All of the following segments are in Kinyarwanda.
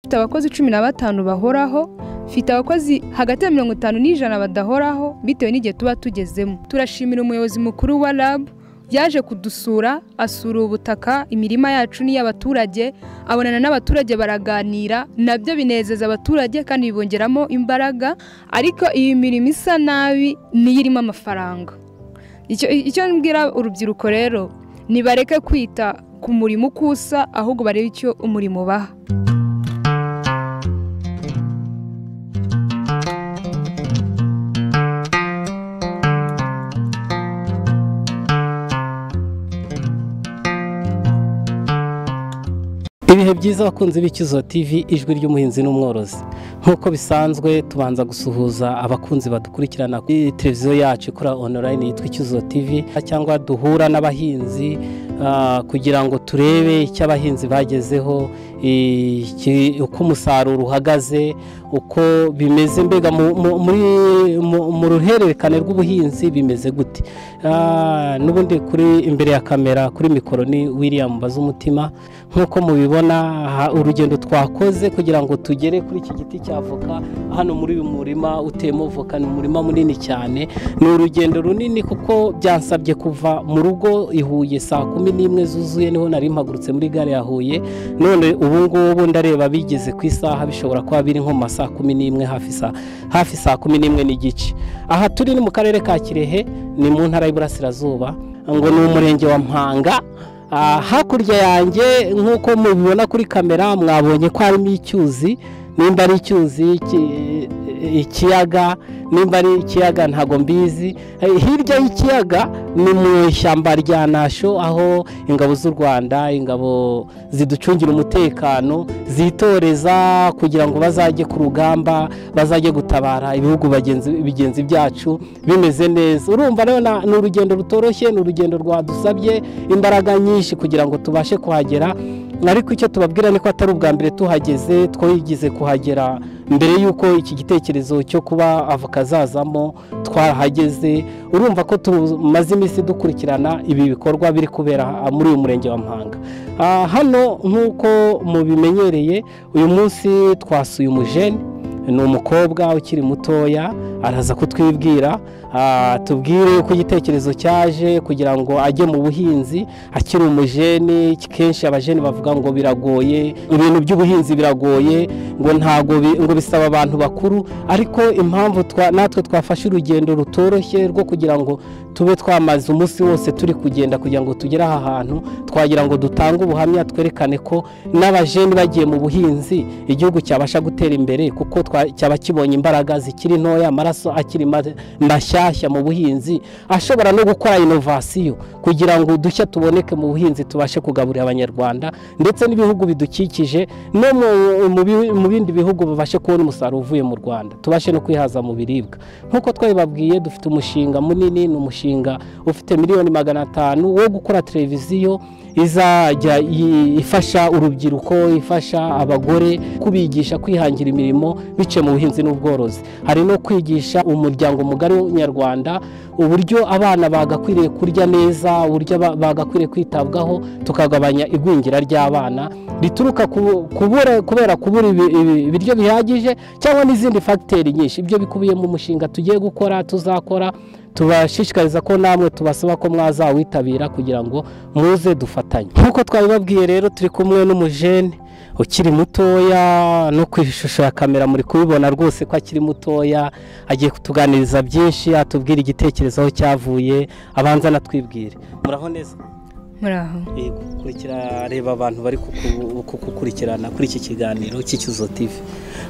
mfite abakozi cumi na batanu bahoraho mfite abakozi hagati ya mirongo itanu n'ijana badahoraho bitewe n'igihe tuba tugezemo turashimira umuyobozi mukuru wa rab yaje kudusura asura ubutaka imirima yacu n'iy'abaturage abonana n'abaturage baraganira nabyo binezeza abaturage kandi bibongeramo imbaraga ariko iyi mirimo isa nabi niyo irimo amafaranga icyo icyo mbwira urubyiruko rero nibareke kwita ku murimo uko usa ahubwo barebe icyo umurimo ubaha ibihe byiza abakunzi b'ikizo tv ijwi ry'umuhinzi n'umworozi nk'uko bisanzwe tubanza gusuhuza abakunzi badukurikirana kuri televiziyo yacu ikora onorayini yitwa ikizo tv cyangwa duhura n'abahinzi ah, kugira ngo turebe icyo abahinzi bagezeho iki- uko umusaruro uhagaze uko bimeze mbega mu- mu- muri- mu- mu ruhererekane rw'ubuhinzi bimeze gute Ah, n'ubundi kuri imbere ya kamera kuri mikoro ni william bazumutima nk'uko mubibona aha, urugendo twakoze kugira ngo tugere kuri iki giti cya voka hano muri uyu murima uteyemo voka ni umurima munini cyane ni urugendo runini kuko byansabye kuva mu rugo i Huye saa kumi n'imwe zuzuye niho nari mpagurutse muri gare ya Huye none ubu ngubu ndareba bigeze ku isaha bishobora kuba biri nko mu ma saa kumi n'imwe hafi saa hafi saa kumi n'imwe n'igice aha turi ni mu karere ka Kirehe ni mu ntara y'Iburasirazuba ngo ni umurenge wa Mpanga Ah, hakurya yanjye nk'uko mubibona kuri kamera mwabonye ko harimo icyuzi nimba ari icyuzi ki- ikiyaga nimba ari ikiyaga ntago mbizi Eh, hirya y'ikiyaga ni mu ishyamba rya nasho aho ingabo z'u rwanda ingabo ziducungira umutekano zitoreza kugira ngo bazajye ku rugamba bazajye gutabara ibihugu bagenzi bigenzi byacu bimeze neza urumva rero na- ni urugendo rutoroshye ni urugendo rwadusabye imbaraga nyinshi kugira ngo tubashe kuhagera ariko icyo tubabwira ni ko atari ubwa mbere tuhageze twayigize kuhagera mbere y'uko iki gitekerezo cyo kuba avoka zazamo twahageze urumva ko tumaze iminsi dukurikirana ibi bikorwa biri kubera muri uyu murenge wa mpanga Ah, hano nk'uko mubimenyereye uyu munsi twasuye umujene ni umukobwa ukiri mutoya araza kutwibwira ah, tubwire uko igitekerezo cyaje kugira ngo ajye mu buhinzi akiri umujeni kenshi abajeni bavuga ngo biragoye ibintu by'ubuhinzi biragoye ngo ntago bi- ngo bisaba abantu bakuru ariko impamvu twa- natwe twafashe urugendo rutoroshye rwo kugira ngo tube twamaze umunsi wose turi kugenda kugira ngo tugere aha hantu twagira ngo dutange ubuhamya twerekane ko n'abajeni bagiye mu buhinzi igihugu cyabasha gutera imbere kuko twa- cyaba kibonye imbaraga zikiri ntoya amaraso akiri ma- mashyashya mu buhinzi ashobora no gukora inovasiyo kugira ngo udushya tuboneke mu buhinzi tubashe kugaburira abanyarwanda ndetse n'ibihugu bidukikije no mu- mu bi- mu bindi bihugu babashe kubona umusaruro uvuye mu rwanda tubashe no kwihaza mu biribwa nk'uko twabibabwiye dufite umushinga munini ni umushinga ufite miliyoni magana atanu wo gukora televiziyo izajya i- ifasha urubyiruko ifasha abagore kubigisha kwihangira imirimo biciye mu buhinzi n'ubworozi hari no kwigisha umuryango mugari nyarwanda uburyo abana bagakwiriye kurya neza uburyo ba- bagakwiriye kwitabwaho tukagabanya igwingira ry'abana rituruka ku- kubura kubera kubura ibi- ibi- ibiryo bihagije cyangwa n'izindi fagiteri nyinshi ibyo bikubiye mu mushinga tugiye gukora tuzakora tubashishikariza ko namwe tubasaba ko mwazawitabira kugira ngo muze dufatanye nk'uko twabibabwiye rero turi kumwe n'umujene ukiri mutoya no ku ishusho ya kamera muri kubibona rwose ko akiri mutoya agiye kutuganiriza byinshi atubwira igitekerezo aho cyavuye abanza anatwibwire muraho neza muraho Yego, kurikira reba abantu bari kuku- kugukurikirana kuri iki kiganiro cy'icyuzo tv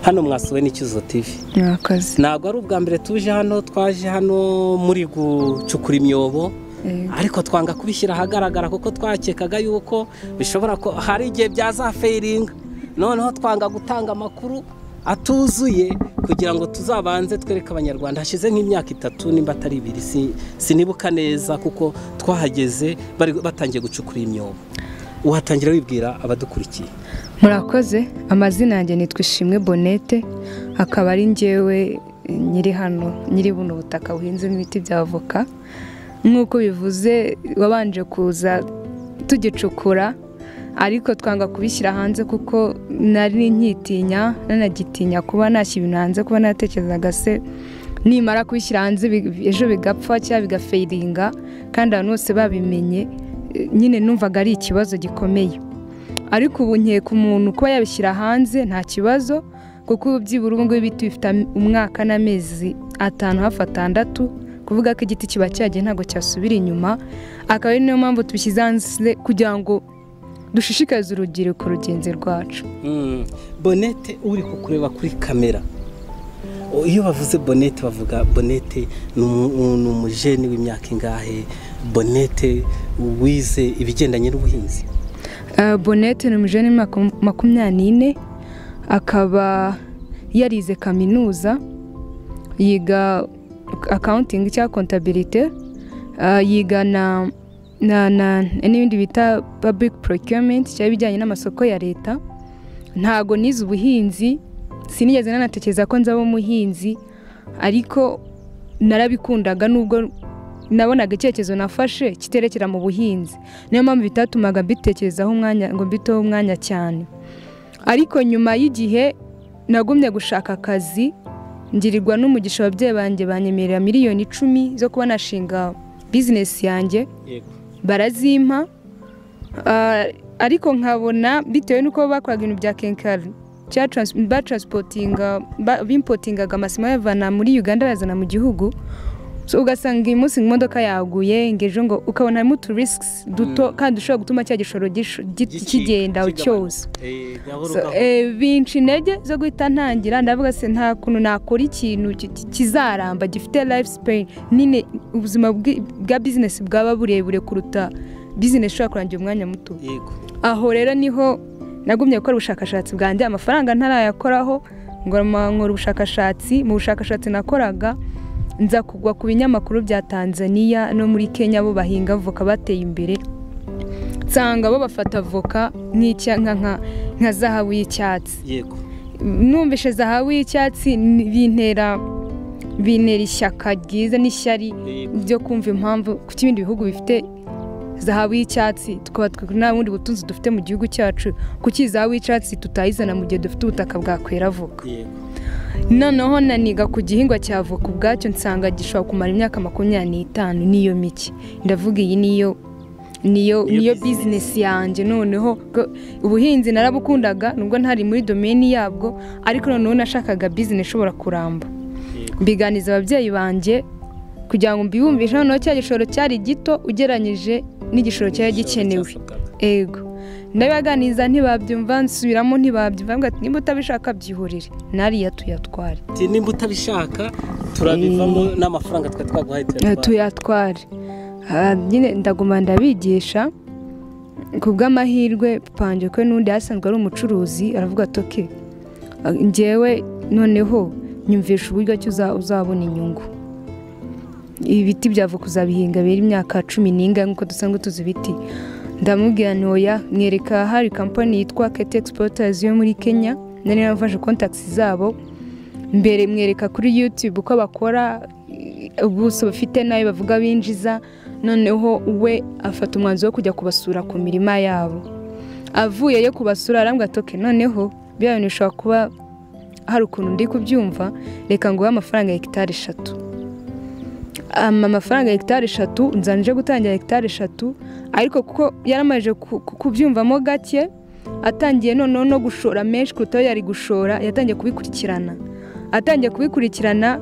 hano mwasuwe n'icyuzo tv mwakoze ntabwo ari ubwa mbere tuje hano twaje hano muri gucukura imyobo Eh, ariko twanga kubishyira ahagaragara kuko twakekaga yuko bishobora ko hari igihe byazaferinga noneho twanga gutanga amakuru atuzuye kugira ngo tuzabanze twereke abanyarwanda hashize nk'imyaka itatu nimba atari ibiri si- sinibuka neza kuko twahageze bari batangiye gucukura imyobo uhatangira wibwira abadukurikiye murakoze amazina yanjye nitwa ishimwe bonete akaba ari njyewe eh, nyiri hano nyiri buno butaka buhinzemo ibiti bya avoka nk'uko bivuze wabanje kuza tugicukura ariko twanga kubishyira hanze kuko nari nkitinya nanagitinya kuba nashyira ibintu hanze kuba natekerezaga se nimara kubishyira hanze bi- ejo bigapfa cyangwa bigafeiringa kandi abantu bose babimenye eh, nyine numvaga ari ikibazo gikomeye ariko ubu nkeka umuntu kuba yabishyira hanze nta kibazo kuko ubu byibura ubu ngubu ibiti bifite am- umwaka n'amezi atanu hafi atandatu kuvuga ko igiti kiba cyagiye ntabwo cyasubira inyuma akaba ari niyo mpamvu tubishyize hanze kugira ngo dushishikarize urubyiruko rugenzi rwacu Mm. bonete uri kukureba kuri kamera O, iyo bavuze bonete bavuga bonete ni umu- ni umujeni w'imyaka ingahe bonete wize ibigendanye n'ubuhinzi Eh, bonete ni umujene w'imyaka makumyabiri n'ine akaba yarize kaminuza yiga akawuntingi cyangwa kontabilite Eh, yiga na na na n'ibindi bita public procurement cyangwa ibijyanye n'amasoko ya leta ntago nize ubuhinzi sinigeze nanatekereza ko nzaba umuhinzi ariko narabikundaga nubwo nabonaga icyerekezo nafashe kiterekera mu buhinzi niyo mpamvu bitatumaga mbitekerezaho umwanya ngo mbiteho umwanya cyane ariko nyuma y'igihe nagumye gushaka akazi ngirirwa n'umugisha ababyeyi banjye banyemerera miliyoni icumi zo kuba nashinga bizinesi yanjye barazimpa Ah, ariko nkabona bitewe n'uko bakoraga ibintu bya kenkari cya trans- batransportinga- ba- bimpotingaga amasima bayavana muri uganda bayazana mu gihugu so ugasanga uyu munsi ngo imodoka yaguye ngo ejo ngo ukabona harimo utu risks duto Mm. kandi dushobora gutuma cya gishoro gisho- gi- kigenda cyose Eh, gahoro So, gahoro. eh, binca intege zo guhita ntangira ndavuga se nta kuntu nakora ikintu ki- ki- kizaramba gifite life span nyine ubuzima bwi- bwa bizinesi bwaba burebure kuruta bizinesi ishobora kurangira umwanya muto Yego. aho rero niho nagumye gukora ubushakashatsi bwanjye amafaranga ntarayakoraho ngo ma- nkora ubushakashatsi mu bushakashatsi nakoraga nza kugwa ku binyamakuru bya tanzania no muri kenya bo bahinga avoka bateye imbere nsanga bo bafata avoka nk'icya- nka- nka- nka zahabu y'icyatsi yego numvishe zahabu y'icyatsi ni- bintera bintera ishyaka ryiza n'ishyari Yego. byo kumva impamvu kuko ibindi bihugu bifite zahabu y'icyatsi tukaba twe nta bundi butunzi dufite mu gihugu cyacu kuki iyi zahabu y'icyatsi tutayizana mu gihe dufite ubutaka bwakwera avoka Yego. noneho naniga ku gihingwa cya avoka ubwacyo nsanga gishobora kumara imyaka makumyabiri n'itanu niyo mike ndavuga iyi niyo niyo Niyo niyo business. bizinesi yanjye noneho ko- ubuhinzi narabukundaga nubwo ntari muri domeni yabwo ariko noneho nashakaga bizinesi ishobora kuramba Yego. mbiganiza ababyeyi banjye kugira ngo mbibumbishe noneho cya gishoro cyari gito ugereranyije n'igishoro cyari gikenewe Cyasabwaga. ego ndabibaganiza ntibabyumva nsubiramo ntibabyumva mbwa ati nimba utabishaka byihorere nariya tuyatware Ati, nimba utabishaka turabivamo n'amafaranga twari twaguhaye tuyatwara. tuyatware Ah, nyine ndaguma ndabigisha ku bw'amahirwe panje kwe n'undi asanzwe ari umucuruzi aravuga ati oke ah, njyewe noneho nyumvisha uburyo ki uza- uzabona inyungu ibiti byavoka uzabihinga biri imyaka cumi n'ingahe nk'uko dusanzwe tuzi ibiti ndamubwira ntoya mwereka hari kampani yitwa kete egisiporotazi yo muri kenya nari narafashe kontakisi zabo mbere mwereka kuri yutube uko bakora eh, ubuso bafite n'ayo bavuga binjiza noneho we afata umwanzuro wo kujya kubasura ku mirima yabo avuyeyo kubasura arambwira ati "Ok, noneho biriya bintu bishobora kuba hari ukuntu ndi kubyumva reka nguhe amafaranga ya hegitari eshatu ama amafaranga ya hegitari eshatu nzanje gutangira hegitari eshatu ariko kuko yaramajije ku- ku- kubyumvamo gake atangiye noneho no gushora menshi kuruta ayo yari gushora yatangiye kubikurikirana atangiye kubikurikirana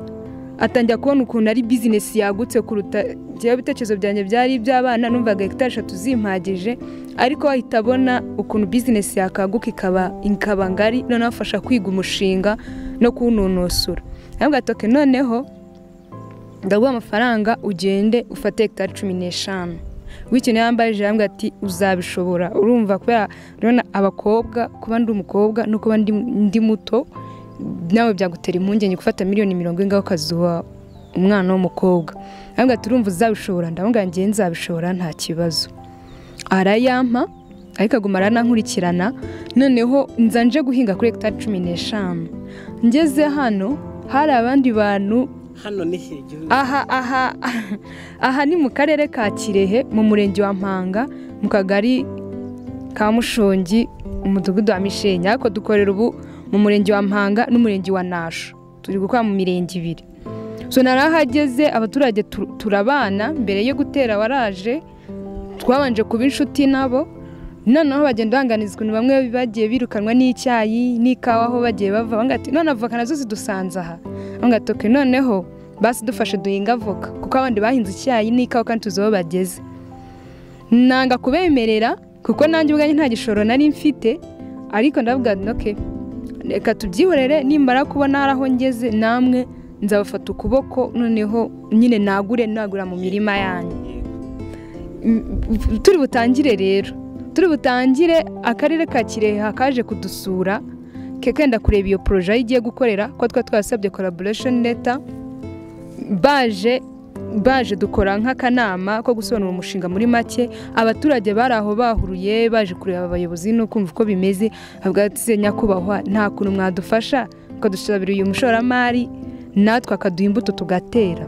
atangira kubona ukuntu ari bizinesi yagutse kuruta njyewe ibitekerezo byanjye byari iby'abana numvaga hegitari eshatu zimpagije ariko ahita abona ukuntu bizinesi yakaguka ikaba ikaba ngari noneho afasha kwiga umushinga no kuwunonosora aravuga ati "Ok, noneho ndaguha amafaranga ugende ufate hegitari cumi n'eshanu w'ikintu yambaye ijambo yambwira ati uzabishobora urumva kubera urabona abakobwa kuba ndi umukobwa no kuba ndi, ndi muto nawe byagutera impungenge gufata miliyoni mirongo ingaho ukazuha umwana w'umukobwa arambwira ati urumva uzabishobora ndamubwira ngewe nzabishobora nta kibazo arayampa ariko aguma aranankurikirana noneho nza nje guhinga kuri hegitari cumi n'eshanu ngeze hano hari abandi bantu hano ni he igihugu? aha aha aha ni mu karere ka kirehe mu murenge wa mpanga mu kagari kamushongi umudugudu wa mishenya ariko dukorera ubu mu murenge wa mpanga n'umurenge wa nasho turi gukora mu mirenge ibiri so narahageze abaturage tu- turabana mbere yo gutera waraje twabanje kuba inshuti nabo noneho bagenda banganizwa ni bamwe bagiye birukanwa n'icyayi n'ikawa aho bagiye bava banga ati none avoka nazo zidusanze aha banga ati "Okay, noneho basi dufashe duhinga avoka kuko abandi bahinze icyayi n'ikawa kandi tuzi aho bageze nanga kubemerera kuko nanjye ubwanjye nta gishoro nari mfite ariko ndavuga noke reka tubyihorere nimara kubona hari aho ngeze namwe nzabafata ukuboko noneho nyine nagure nagura mu mirima yanyu Mm, turi butangire rero turi butangire akarere ka kirehe kaje kudusura ke kenda kureba iyo poroje aho igiye gukorera ko twari twasabye collaboration letter baje baje dukora nk'akanama ko gusobanura umushinga muri make abaturage bari aho bahuruye baje kureba abayobozi no kumva uko bimeze bavuga ati "Se nyakubahwa nta kuntu mwadufasha mukadusabira uyu mushoramari natwe akaduha imbuto tugatera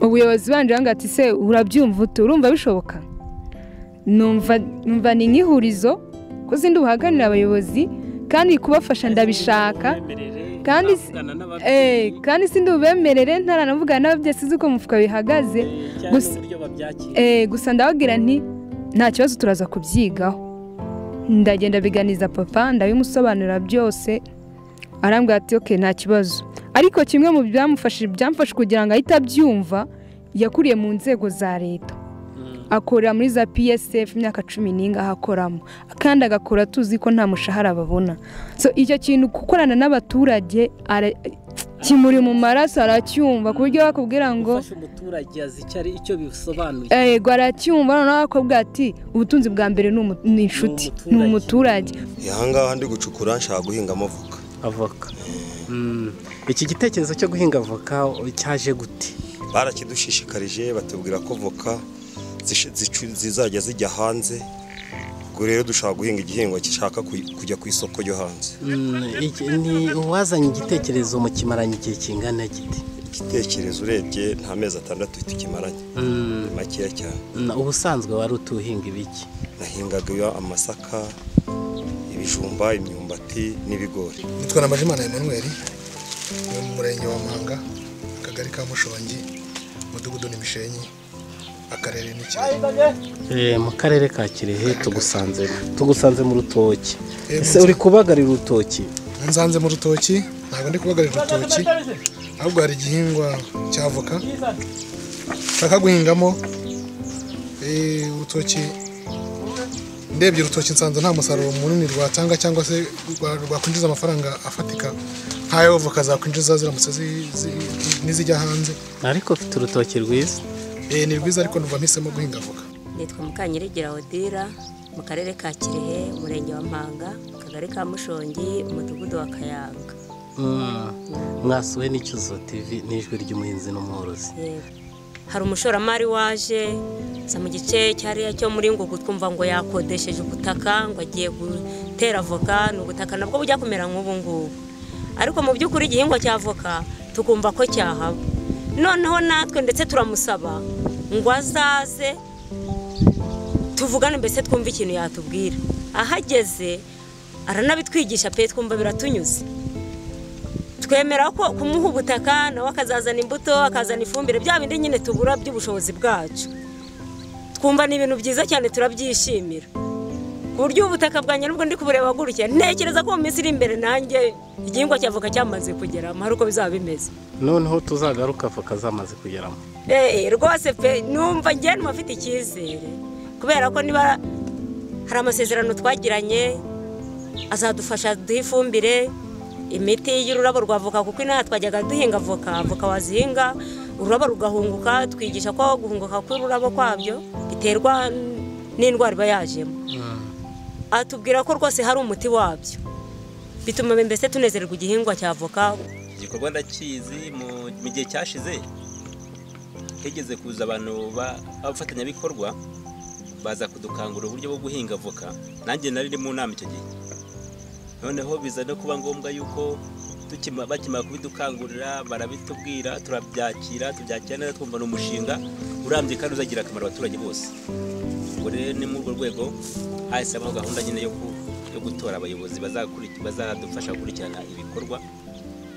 ubuyobozi banje banga ati se urabyumva ute urumva bishoboka numva numva ni nk'ihurizo ko zindi ubuhagararira abayobozi kandi kubafasha ndabishaka kandi si- Eh, kandi sindi ubemerere ntaranavugana nabo byose uzi uko mu mufuka bihagaze gusa- Eh, gusa ndababwira nti nta kibazo turaza kubyigaho ndagenda biganiza papa ndabimusobanurira byose arambwira ati oke nta kibazo ariko kimwe mu byamufashije byamfashe kugira ngo ahite abyumva yakuriye mu nzego za leta akorera muri za psf imyaka cumi n'inga ahakoramo kandi agakora tuzi ko nta mushahara babona so icyo kintu gukorana n'abaturage ara- kimuri mu maraso aracyumva ku buryo bakubwira ngo umuturage azi icyo ari icyo bisobanuye yego aracyumva noneho bakobwa ati ubutunzi bwa mbere ni umu- ni inshuti ni Ni umuturage aha ngaha ndi gucukura nshaka guhingamo avoka avoka iki gitekerezo cyo guhinga avoka cyaje gute barakidushishikarije batubwira ko voka zish- zicu- zizajya zijya hanze ubwo rero dushaka guhinga igihingwa gishaka kuy- kujya ku isoko ryo hanze Mm, iki- ni uwazanye igitekerezo mu kimaranye igihe kingana gite igitekerezo urebye nta mezi atandatu tukimaranye Mm, ni makeya cyane mm, ubusanzwe wari utuhinga ibiki nahingaga iyo amasaka ibijumba imyumbati n'ibigori nitwa na Majimana Emmanuel ni mu murenge wa Mpanga akagari ka Mushongi umudugudu ni Mishenyi akarere ni Kirehe Eh, mu karere ka kirehe tugusanze tugusanze mu rutoki Eh, ese uri kubagarira urutoki nsanze mu rutoki ntabwo ndi kubagarira urutoki ahubwo hari igihingwa cya avoka nshaka guhingamo Eh, urutoki ndebye urutoki nsanze nta musaruro munini rwatanga cyangwa se rwa- rwakwinjiza amafaranga afatika nk'ayo avoka zakwinjiza ziramutse zi- zi- n'izijya hanze ariko ufite urutoki rwiza Eh, ni rwiza ariko numva mpisemo guhinga avoka nitwa mukanyiregera odira mu karere ka kirehe umurenge wa mpanga akagari ka mushongi umudugudu wa kayanga Mm, mwasuwe n'icyuzo tv n'ijwi ry'umuhinzi n'umworozi Yego. hari umushoramari waje gusa mu gice cyariya cyo muri ngo twumva ngo yakodesheje ubutaka ngo agiye gutera avoka ni ubutaka nabwo bujya kumera nk'ubu ngubu ariko mu by'ukuri igihingwa cya avoka tukumva ko cyahaba noneho natwe ndetse turamusaba ngo azaze tuvugane mbese twumve ikintu yatubwira ahageze aranabitwigisha pe twumva biratunyuze twemera ko kumuha ubutaka nawe akazazana imbuto akazana ifumbire bya bindi nyine tubura by'ubushobozi bwacu twumva ni ibintu byiza cyane turabyishimira ku buryo ubutaka bwanjye nubwo ndi kubureba gutya ntekereza ko mu minsi iri imbere nanjye igihingwa cy'avoka cyamaze kugeramo hari uko bizaba bimeze noneho tuzagaruka avoka zamaze kugeramo Eh, rwose pe numva njye numva mfite icyizere kubera ko niba hari amasezerano twagiranye azadufasha duhe ifumbire imiti y'ururabo rwa voka kuko inaha twajyaga duhinga voka voka wazihinga ururabo rugahunguka twigisha ko guhunguka kw'ururabo kwabyo biterwa n'indwara iba yajemo atubwira ko rwose hari umuti wabyo bituma mbese tunezererwa igihingwa cya voka igikorwa ndakizi mu mu gihe cyashize higeze kuza abantu ba- b'abafatanyabikorwa baza kudukangura uburyo bwo guhinga avoka nanjye nari mu nama icyo gihe noneho biza no kuba ngombwa yuko tukima- bakimara kubidukangurira barabitubwira turabyakira tubyakira neza twumva ni umushinga urambye kandi uzagira akamaro abaturage bose ubwo rero ni muri urwo rwego hahisemo gahunda nyine yo ku- yo gutora abayobozi bazakuri- bazadufasha gukurikirana ibikorwa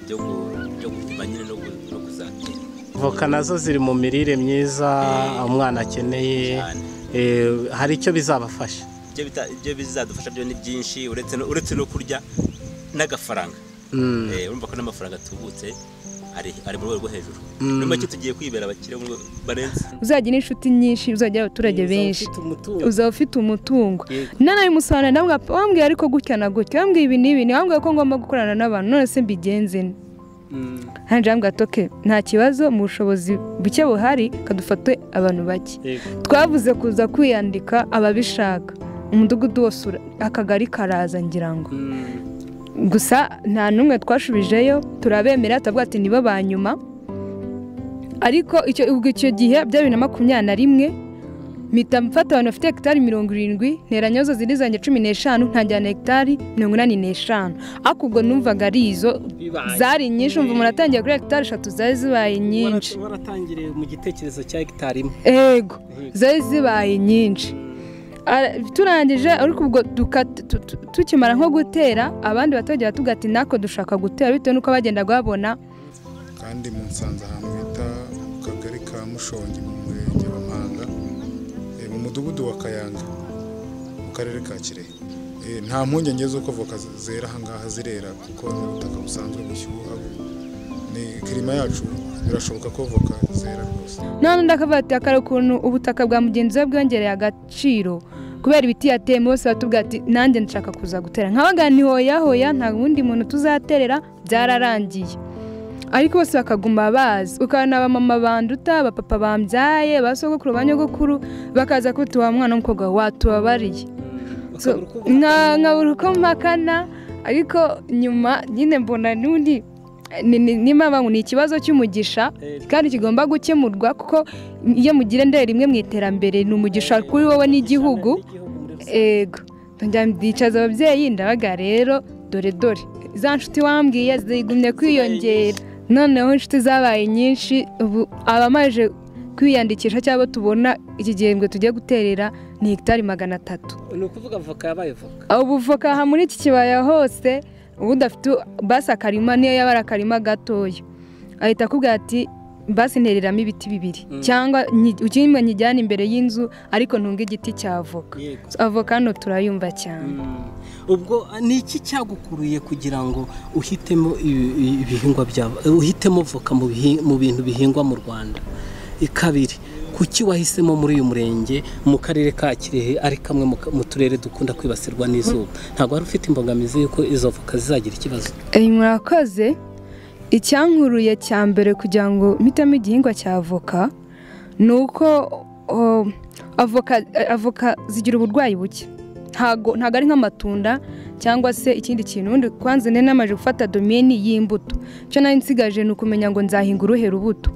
byo gu- byo gupima nyine no gu- no kuzatera voka nazo ziri mu mirire myiza umwana akeneye cyane eh, hari icyo bizabafasha ibyo bita- ibyo bizadufasha byo ni byinshi uretse no- uretse no kurya n'agafaranga Mm, Eh, urumva ko n'amafaranga atubutse ari ari mu rwego rwo hejuru Mm. ni make tugiye kwibera abakire mu rwego- barenze uzagira n'inshuti nyinshi uzagira abaturage uzaba benshi ufite umutungo. uzaba ufite umutungo Yego. nanawe musana wambwiye ariko gutya na gutya wambwiye ibi n'ibi ni wambwiye ko ngomba gukorana n'abantu none se mbigenze nte Mm. hanje wambwiye atoke nta kibazo mu bushobozi buke buhari kadufate abantu bake Yego. twavuze kuza kwiyandika ababishaka umudugudu wose ura- akagari karaza ngira ngo Mm. gusa nta n'umwe twashubijeyo turabemera turavuga ati nibo ba nyuma ariko icyo ubwo icyo gihe bya bibiri na makumyabiri na rimwe mpita mfata abantu bafite hegitari mirongo irindwi nteranya zo zindi zanjye cumi n'eshanu ntajyana hegitari mirongo inani n'eshanu ariko ubwo numvaga ari izo Bibaye. zari nyinshi umva umuntu atangiye kuri hegitari eshatu zari zibaye nyinshi Warat- waratangiriye mu gitekerezo cya hegitari imwe ego Yego. zari zibaye nyinshi Ara- turangije ariko ubwo duka- tu- tu- tukimara nko gutera abandi batajya tugati natwe dushaka gutera bitewe n'uko bagendaga babona kandi mu nsanza ahantu bita mu kagari ka mushongi mu murenge wa mpanga eh, mu mudugudu wa kayanja mu karere ka kirehe Eh, nta mpungenge z'uko voka z- zera ahangaha zirera kuko ni ubutaka busanzwe bushyuha ni kirima yacu birashoboka ko voka zera rwose none ndakavuga ati akari ukuntu ubutaka bwa mugenzi we bwongereye agaciro kubera ibiti yateyemo bose batubwira ati nanjye nshaka kuza gutera nkabaga ni hoya hoya nta wundi muntu tuzaterera byararangiye ariko bose bakaguma bazi ukabona abamama banduta abapapa bambyaye ba sogokuru ba nyogokuru bakaza kuba uti wa mwana w'umukobwa wawe watubabariye So, Bakabura uko nka nkabura uko mpakana ariko nyuma nyine mbona n'undi ni- ni- nimba bangu ni ikibazo cy'umugisha Eh, kandi kigomba gukemurwa kuko iyo mugira ndera rimwe mu iterambere ni umugisha kuri wowe n'igihugu muri rusange. ego Ndongera ndicaza ababyeyi ndabaga rero dore dore za nshuti wambwiye zigumye kwiyongera noneho inshuti zabaye nyinshi ubu abamaje kwiyandikisha cyangwa abo tubona iki gihembwe tugiye guterera ni hegitari magana atatu ni ukuvuga voka yabaye voka ubuvoka aha muri iki kibaya hose uba udafite basi akarima niyo yaba ari akarima gatoya ahita akubwira ati basi ntereramo ibiti bibiri Mm. cyangwa nyi- kimwe nkijyane imbere y'inzu ariko ntunge igiti cy'avoka yego avoka hano turayumva cyane Mm. ubwo ni iki cyagukuruye kugira ngo uhitemo ibi- ibi- ibihingwa byawe eh, uhitemo voka mu bihi- mu bintu bihingwa mu rwanda Eh, kabiri kuki wahisemo muri uyu murenge mu karere ka kirehe ari kamwe mu ka- mu turere dukunda kwibasirwa n'izuba ntabwo wari ufite imbogamizi y'uko izo voka zizagira ikibazo iyi murakoze icyankuruye cya mbere kugira ngo mpitemo igihingwa cya avoka ni uko oh, avoka avoka zigira uburwayi buke ntago ntago ari nk'amatunda cyangwa se ikindi kintu ubundi kwanza nari namaze gufata domeni y'imbuto icyo nari nsigaje ni ukumenya ngo nzahinga uruhe rubuto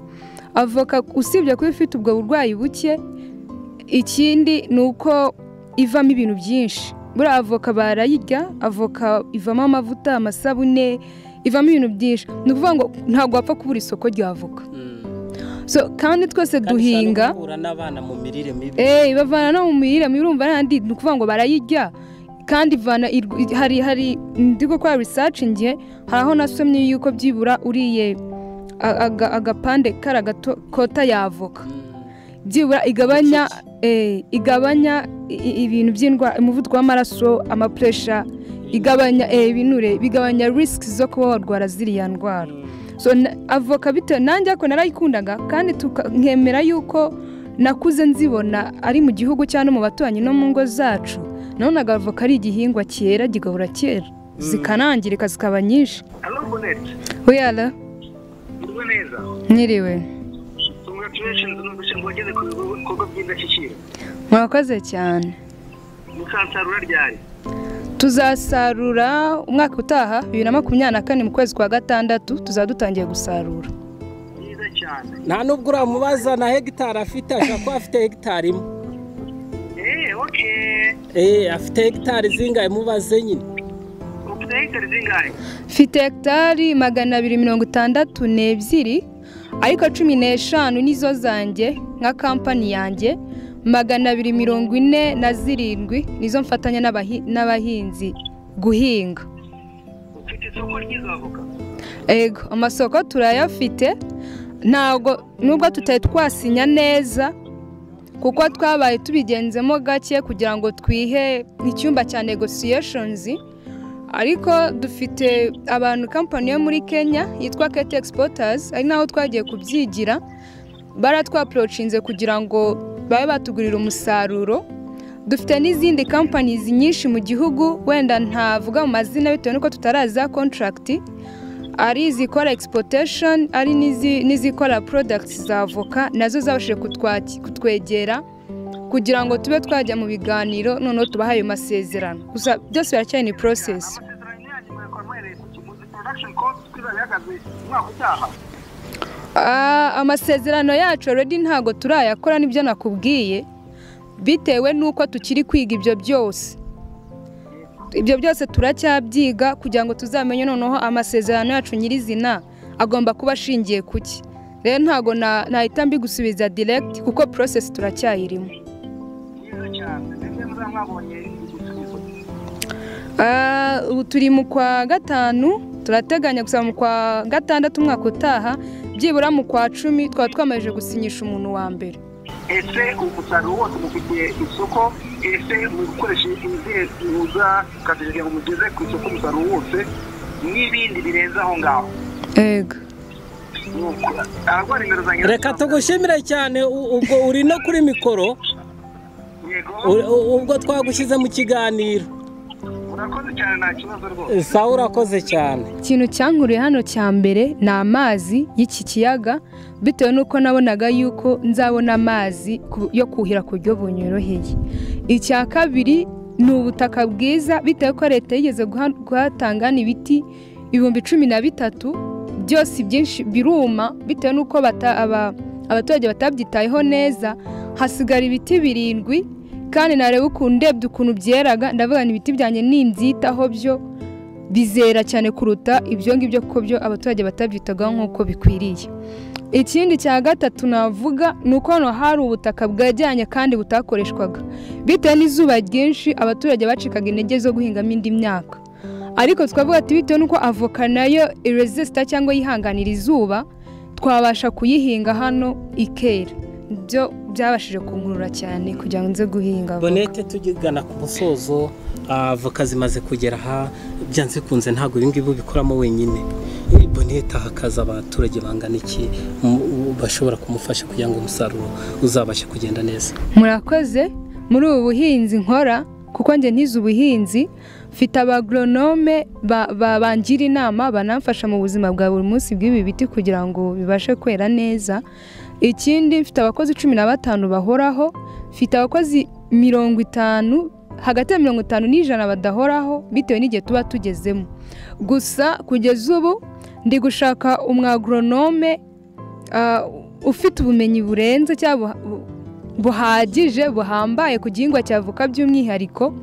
avoka usibye kuba ifite ubwo burwayi buke ikindi ni uko ivamo ibintu byinshi buriya avoka barayirya avoka ivamo amavuta amasabune ivamo ibintu byinshi ni ukuvuga ngo ntabwo wapfa kubura isoko rya avoka so kandi twese duhinga duhura n'abana mu mirire mibi Eh, bavana no mu mirire mibi urumva n'andi ni ukuvuga ngo barayirya kandi ivana irw- hari hari ndi gukora research ngiye hari aho nasomye yuko byibura uriye a- aga- agapande kara gato kota yavoka byibura igabanya eh, igabanya i- i- ibintu by'indwara umuvuduko w'amaraso amapuresha igabanya eh, ibinure bigabanya risiki zo kuba warwara ziriya ndwara so na- avoka bitewe nanjye ariko narayikundaga kandi tuka- nkemera yuko nakuze nzibona ari mu gihugu cyangwa no mu baturanyi no mu ngo zacu nabonaga avoka ari igihingwa cyera kigahora cyera zikanangirika zikaba nyinshi Halo Bonete, wiyara muriwe neza mwiriwe congratulations numvise ngo wageze ku bikorwa by'indashyikirwa murakoze cyane mukansarura ryari tuzasarura umwaka utaha bibiri na makumyabiri na kane mu kwezi kwa gatandatu tuzaba dutangiye gusarura mwiza cyane nta n'ubwo uramubaza na hegitari afite ashobora kuba afite hegitari imwe eee oke Eh, afite hegitari zingahe mubaze nyine ufite hegitari zingahe mfite hegitari magana abiri mirongo itandatu n'ebyiri ariko cumi n'eshanu nizo zanjye nka kampani yanjye magana abiri mirongo ine na zirindwi nizo mfatanya n'abahi- n'abahinzi guhinga ufite isoko ry'izavoka ego amasoko turayafite ntabwo nubwo tutari twasinya neza kuko twabaye tubigenzemo gake kugira ngo twihe icyumba cya negosiyeshonizi ariko dufite abantu kampani yo muri kenya yitwa kete egisipotazi ari naho twagiye kubyigira baratwaporocinze kugira ngo babe batugurira umusaruro dufite n'izindi kampani nyinshi mu gihugu wenda ntavuga mu mazina bitewe n'uko tutaraza kontaragiti ari izikora egisipotesheni ari n'izi- n'izikora porodagiti za avoka nazo zabashije kutwaki- kutwegera kugira ngo tube twajya mu biganiro noneho tubahe ayo masezerano gusa byose biracyari ni porosesi amasezerano yanyu muyakora muhereye ku kimuzi porodakishoni kosti twizaba ihagaze umwaka utaha Ah, amasezerano yacu already ntabwo turayakora nibyo nakubwiye bitewe n'uko tukiri kwiga ibyo byose ibyo byose turacyabyiga kugira ngo tuzamenye noneho amasezerano yacu nyirizina agomba kuba ashingiye ku ki rero ntabwo na- nahita mbigusubiza direct kuko process turacyayirimo byiza cyane ndetse muzaba mwabonye igisubizo Ah, ubu turi mu kwa gatanu turateganya gusa mu kwa gatandatu umwaka utaha byibura mu kwa cumi twaba twamaze gusinyisha umuntu wa mbere ese umusaruro wose mufitiye isoko ese mu gukoresha izihe zihuza kazi kugira ngo mugeze ku isoko umusaruro wose n'ibindi birenze aho ngaho ego Nuko, abarwara indwara za reka tugushimire cyane u- ubwo uri no kuri mikoro yego u- u- ubwo twagushyize mu kiganiro urakoze cyane nta kibazo rwose sawa urakoze cyane ikintu cyankuriye hano cya mbere ni amazi y'iki kiyaga bitewe n'uko nabonaga yuko nzabona amazi ku- yo kuhira ku buryo bunyoroheye icya kabiri ni ubutaka bwiza bitewe ko leta yigeze guha- guhatangana ibiti ibihumbi cumi na bitatu byose ibyinshi biruma bitewe n'uko bata- aba- abaturage batabyitayeho neza hasigara ibiti birindwi kandi nareba ukuntu ndebye ukuntu byeraga ndavuga ngo ibiti byanjye nimbyitaho byo bizera cyane kuruta ibyo ngibyo kuko byo abaturage batabyitagaho nk'uko bikwiriye ikindi cya gatatu navuga ni uko hano hari ubutaka bwajyanye kandi butakoreshwaga bitewe n'izuba ryinshi abaturage bacikaga intege zo guhingamo indi myaka ariko twavuga ati bitewe n'uko avoka nayo iresisita cyangwa yihanganira izuba twabasha kuyihinga hano ikera byo byabashije kunkurura cyane kugira ngo nze guhinga avoka. bonete tugana ku musozo ah, avoka zimaze kugera aha byanze bikunze ntabwo ibi ngibi ubikoramo wenyine Eh, bonete hakaza abaturage bangana iki mu- u- bashobora kumufasha kugira ngo umusaruro uzabashe kugenda neza murakoze muri ubu buhinzi nkora kuko njye ntize ubuhinzi mfite abagoronome ba- ba- bangira inama banamfasha mu buzima bwa buri munsi bw'ibi biti kugira ngo bibashe kwera neza ikindi mfite abakozi cumi na batanu bahoraho mfite abakozi mirongo itanu hagati ya mirongo itanu n'ijana badahoraho bitewe n'igihe tuba tugezemo gusa kugeza ubu ndi gushaka umwagoronome ah, ufite ubumenyi burenze cyangwa bu- buhagije buhambaye ku gihingwa cya avoka by'umwihariko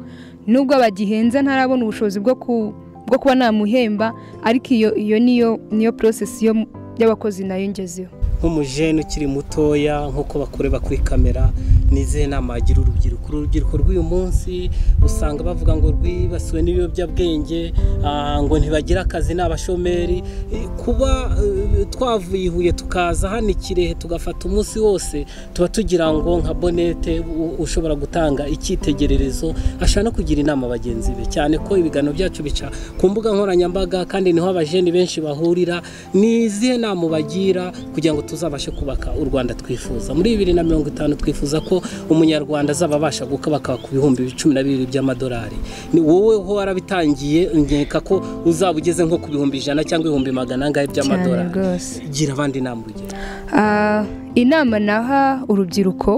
nubwo abagihenze ntarabona ubushobozi bwo ku- bwo kuba namuhemba ariko iyo iyo niyo niyo porosesi yo mu- y'abakozi nayo ngezeho nk'umujene ukiri mutoya nk'uko bakoreba kuri kamera nizeye nama yagira urubyiruko urubyiruko rw'uyu munsi usanga bavuga ngo rwibasiwe n'ibiyobyabwenge ah, ngo ntibagire akazi ni abashomeri Eh, kuba eh, twavuye i huye tukaza hano i kirehe tugafata umunsi wose tuba tugira ngo nka bonete u- ushobora gutanga icyitegererezo ashaka no kugira inama bagenzi be cyane ko ibiganiro byacu bica ku mbuga nkoranyambaga kandi niho abajeni benshi bahurira ni izihe nama ubagira kugira ngo tuzabashe kubaka u rwanda twifuza muri bibiri na mirongo itanu twifuza ko umunyarwanda azaba abasha gukabaka ku bihumbi cumi na bibiri by'amadolari ni wowe ho warabitangiye nkeka ko uzaba ugeze nko ku bihumbi ijana cyangwa ibihumbi magana angahe cyane by'amadolari rwose gira abandi inama urugero Ah, inama naha urubyiruko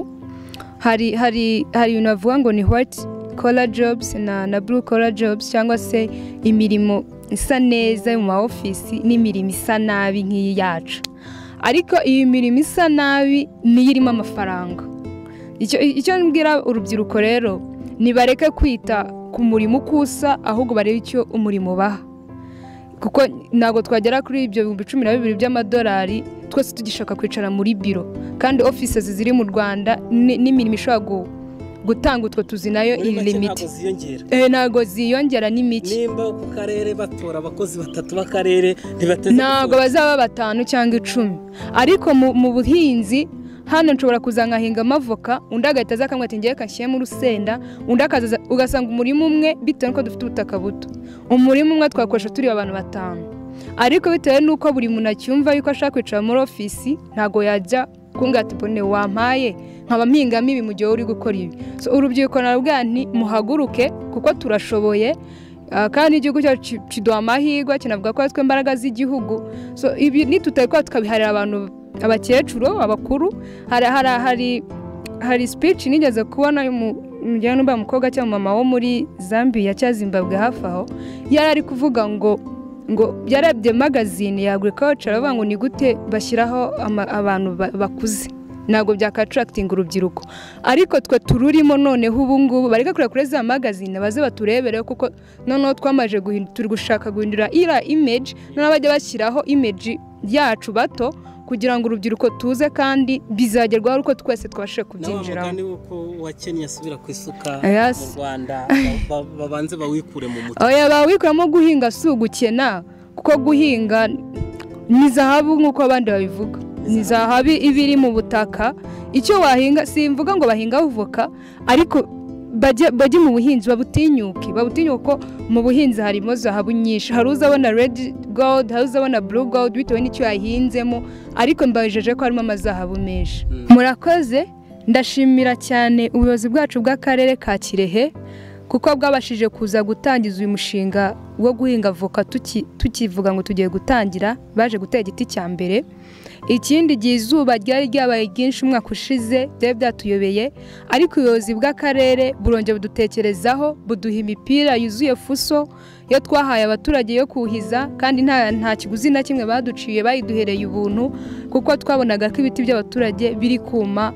hari hari hari ibintu bavuga ngo ni white collar jobs na na blue collar jobs cyangwa se imirimo isa neza yo mu maofisi n'imirimo isa nabi nk'iyi yacu ariko iyi mirimo isa nabi niyo irimo amafaranga icyo icyo mbwira urubyiruko rero nibareke kwita ku murimo uko usa ahubwo barebe icyo umurimo ubaha kuko ntabwo twagera kuri ibyo bihumbi cumi na bibiri by'amadolari twese tugishaka kwicara muri biro kandi offices ziri mu rwanda ni- n'imirimo ishobora gu- gutanga utwo tuzi nayo Muri make ililimiti ntabwo ziyongera Eh, ntago ziyongera ni mike nimba ku karere batora abakozi batatu b'akarere ntibateze ntabwo gutora. bazaba batanu cyangwa icumi ariko mu- mu buhinzi hano nshobora kuza nkahinga amavoka undi agahita aza akamwe ati ngewe kashyiremo urusenda undi akaza aza- ugasanga umurima umwe bitewe n'uko dufite ubutaka buto umurima umwe twakoresha turi abantu batanu ariko bitewe n'uko buri muntu acyumva yuko ashaka kwicara muri ofisi ntabwo yajya kunga ati bone wampaye nkaba mpingamo ibi mu gihe uri gukora ibi So, urubyiruko narubwira nti muhaguruke kuko turashoboye Ah, kandi igihugu cyacu ki- kiduha amahirwe kinavuga ko twe imbaraga z'igihugu so ibi nitutabikora tukabiharira abantu abakecuru abakuru hari hari hari hari speech nigeze kubona y'umu- njyewe numva umukobwa cyangwa mama wo muri Zambia cyangwa Zimbabwe hafi aho yari ari kuvuga ngo ngo yarebye magazine yagure culture avuga ngo ni gute bashyiraho ama- abantu ba- bakuze ntabwo byakatractinga urubyiruko ariko twe tururimo noneho ubu ngubu bareka kureba kuri za magazine baze baturebereho kuko noneho twamaze guhindura turi gushaka guhindura iriya image noneho bajya bashyiraho image yacu bato kugira ngo urubyiruko tuze kandi bizagerwaho uko twese twabashije na wa kubyinjiramo mugani w'uko wa kenya asubira ku isuka Yes. mu rwanda ba- ba- babanze bawikure mu mutwe oya bawikuramo guhinga si ugukena kuko guhinga ni zahabu nk'uko abandi babivuga ni zahabu iba iri mu butaka icyo wahinga simvuga ngo bahinga voka ariko bajye bajye mu buhinzi babutinyuke babutinyuke ko mu buhinzi harimo zahabu nyinshi hari uzabona redi gold hari uzabona buru gold bitewe n'icyo yahinzemo ariko mbajeje ko harimo amazahabu menshi murakoze ndashimira cyane ubuyobozi bwacu bw'akarere ka kirehe kuko bwabashije kuza gutangiza uyu mushinga wo guhinga voka tuki- tukivuga ngo tugiye gutangira baje gutera igiti cya mbere ikindi gihe izuba ryari ryabaye ryinshi umwaka ushize byari byatuyobeye ariko ubuyobozi bw'akarere burongera budutekerezaho buduha imipira yuzuye fuso yo twahaye abaturage yo kuhiza kandi nta nta kiguzi na kimwe baduciye bayiduhereye ubuntu kuko twabonaga ko ibiti by'abaturage biri kuma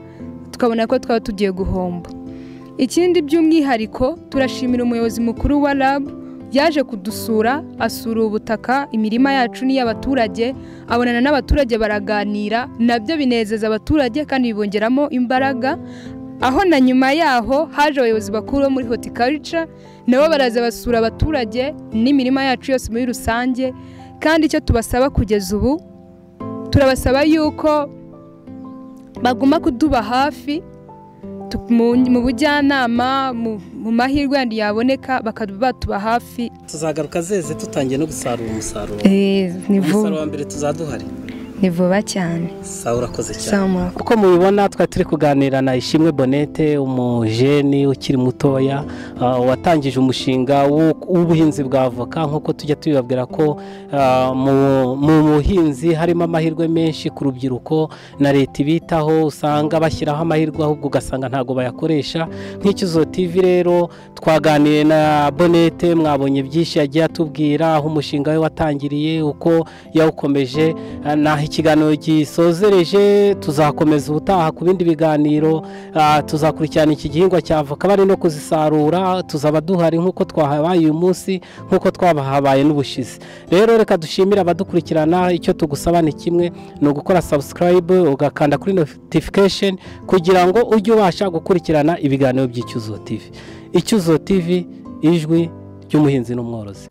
tukabona ko twaba tugiye guhomba ikindi by'umwihariko turashimira umuyobozi mukuru wa RAB yaje kudusura asura ubutaka imirima yacu n'iy'abaturage abonana n'abaturage baraganira nabyo binezeza abaturage kandi bibongeramo imbaraga aho na nyuma yaho haje abayobozi bakuru bo muri horticulture nabo baraza basura abaturage n'imirima yacu yose muri rusange kandi icyo tubasaba kugeza ubu turabasaba yuko baguma kuduba hafi tu- mu mu bujyanama mu mu mahirwe yandi yaboneka bakaba batuba hafi tuzagaruka zeze tutangiye no gusarura umusaruro ni umusaruro vuba wa mbere tuzaduhari ni vuba cyane sawa urakoze cyane Samura. uko mubibona twari turi kuganira na ishimwe bonete umujeni ukiri mutoya ah, watangije umushinga w'u- w'ubuhinzi bwa avoka nk'uko tujya tubibabwira ko ah, mu- mu buhinzi harimo amahirwe menshi ku rubyiruko na leta ibitaho usanga bashyiraho amahirwe ahubwo ugasanga ntabwo bayakoresha nk'ikizo tv rero twaganiriye na bonete mwabonye byinshi yagiye atubwira aho umushinga we watangiriye uko yawukomeje Ah, naho ikiganiro gisozereje tuzakomeza ubutaha ku bindi biganiro ah, tuzakurikirana iki gihingwa cya avoka bari no kuzisarura tuzaba duhari nk'uko twahabaye uyu munsi nk'uko twabahabaye n'ubushize rero reka dushimire abadukurikirana icyo tugusaba ni kimwe ni ugukora subscribe ugakanda kuri notification kugira ngo ujye ubasha gukurikirana ibiganiro by'icyuzuzo tv icyuzuzo tv ijwi ry'umuhinzi n'umworozi